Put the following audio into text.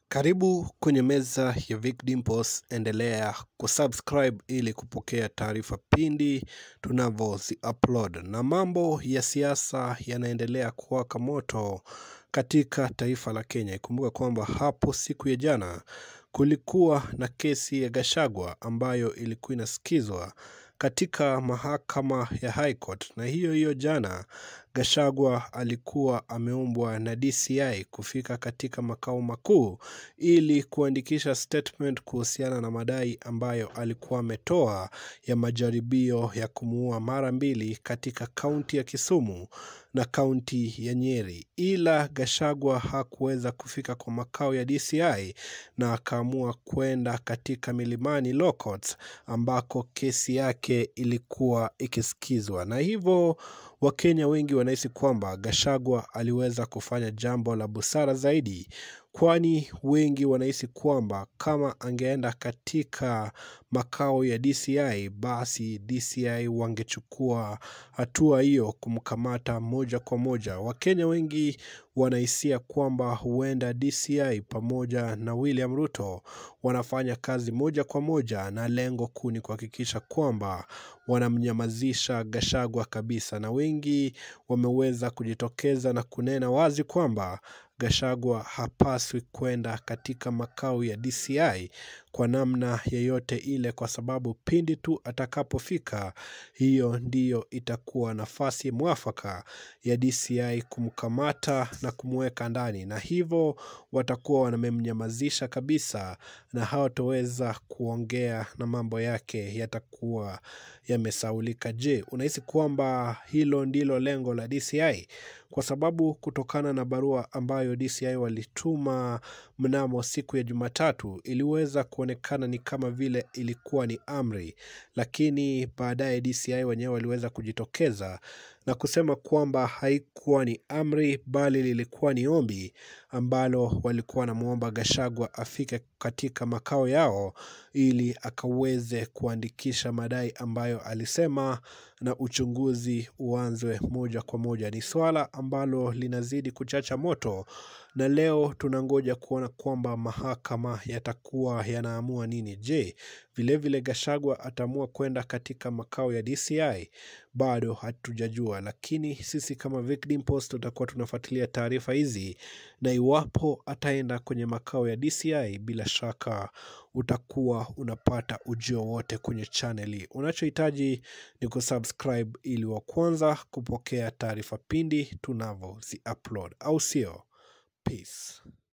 Karibu kwenye meza ya Vic Dimples, endelea kusubscribe ili kupokea taarifa pindi tunavyozi upload. Na mambo ya siasa yanaendelea kuwaka moto katika taifa la Kenya. Ikumbuka kwamba hapo siku ya jana kulikuwa na kesi ya Gachagua ambayo ilikuwa inasikizwa katika mahakama ya High Court, na hiyo hiyo jana Gachagua alikuwa ameombwa na DCI kufika katika makao makuu ili kuandikisha statement kuhusiana na madai ambayo alikuwa ametoa ya majaribio ya kumuua mara mbili katika kaunti ya Kisumu na kaunti ya Nyeri, ila Gachagua hakuweza kufika kwa makao ya DCI na akaamua kwenda katika milimani Law Courts ambako kesi yake ilikuwa ikisikizwa, na hivyo Wakenya wengi wanahisi kwamba Gachagua aliweza kufanya jambo la busara zaidi, kwani wengi wanahisi kwamba kama angeenda katika makao ya DCI basi DCI wangechukua hatua hiyo kumkamata moja kwa moja. Wakenya wengi wanahisia kwamba huenda DCI pamoja na William Ruto wanafanya kazi moja kwa moja, na lengo kuu ni kuhakikisha kwamba wanamnyamazisha Gachagua kabisa, na wengi wameweza kujitokeza na kunena wazi kwamba Gachagua hapaswi kwenda katika makao ya DCI kwa namna yeyote ile, kwa sababu pindi tu atakapofika, hiyo ndiyo itakuwa nafasi mwafaka ya DCI kumkamata na kumweka ndani, na hivyo watakuwa wamemnyamazisha kabisa na hawatoweza kuongea na mambo yake yatakuwa yamesaulika. Je, unahisi kwamba hilo ndilo lengo la DCI? Kwa sababu kutokana na barua ambayo DCI walituma mnamo siku ya Jumatatu iliweza kuonekana ni kama vile ilikuwa ni amri, lakini baadaye DCI wenyewe waliweza kujitokeza na kusema kwamba haikuwa ni amri bali lilikuwa ni ombi ambalo walikuwa wanamwomba Gachagua afike katika makao yao ili akaweze kuandikisha madai ambayo alisema na uchunguzi uanzwe moja kwa moja. Ni swala ambalo linazidi kuchacha moto, na leo tunangoja kuona kwamba mahakama yatakuwa yanaamua nini. Je, vilevile Gachagua ataamua kwenda katika makao ya DCI? Bado hatujajua, lakini sisi kama Vic Dimples tutakuwa tunafuatilia taarifa hizi, na iwapo ataenda kwenye makao ya DCI, bila shaka utakuwa unapata ujio wote kwenye chaneli. Unachohitaji ni kusubscribe ili wa kwanza kupokea taarifa pindi tunavyozi upload, au sio? Peace.